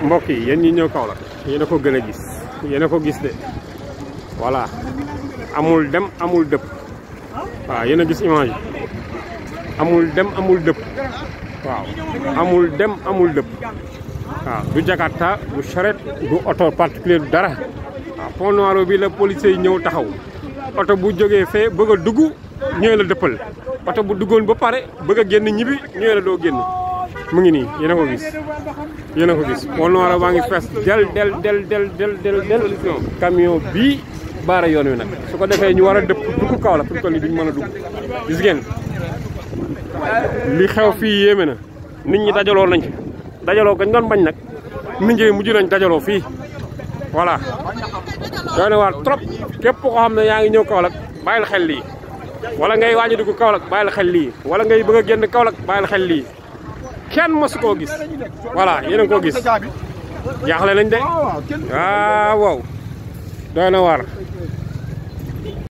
mbokk yi yéen ñi ñëw Kaolack yéen a ko gën a gis yéen a ko gis de voilà amul dem amul dëpp waaw yéen a gis image yi amul dem amul dëpp waaw amul dem amul dëpp waaw du Jakarta du charrette du oto particulier du dara waaw pont noir bi la policier yi ñëw taxaw oto bu jógee fee bëgg a dugg ñëwee la dëppal oto bu duggoon ba pare bëgg a génn ñibbi ñëwee la doo génn mu ngi nii yéen a ko gis yéen a ko gis pont noir baa ngi fees del del del del del del del camion bii baara yoon wi nag su ko defee ñu war a dëpp dugg kaw la fu mu toll nii duñ mën a dugg gis ngeen li xew fii yéeme na nit ñi dajaloo nañ fi dajaloo gañ doon bañ nag nit ñi mujj nañ dajaloo fii voilà doy na waar trop képp koo xam ne yaa ngi ñëw Kaolack bàyyil xel lii wala ngay waaj a dugg Kaolack bàyyil xel lii wala ngay bëgg a génn Kaolack bàyyil xel lii kenn mosu koo gis voilà yéen a koo gis jaaxle nañ de waaw waaw doy na waar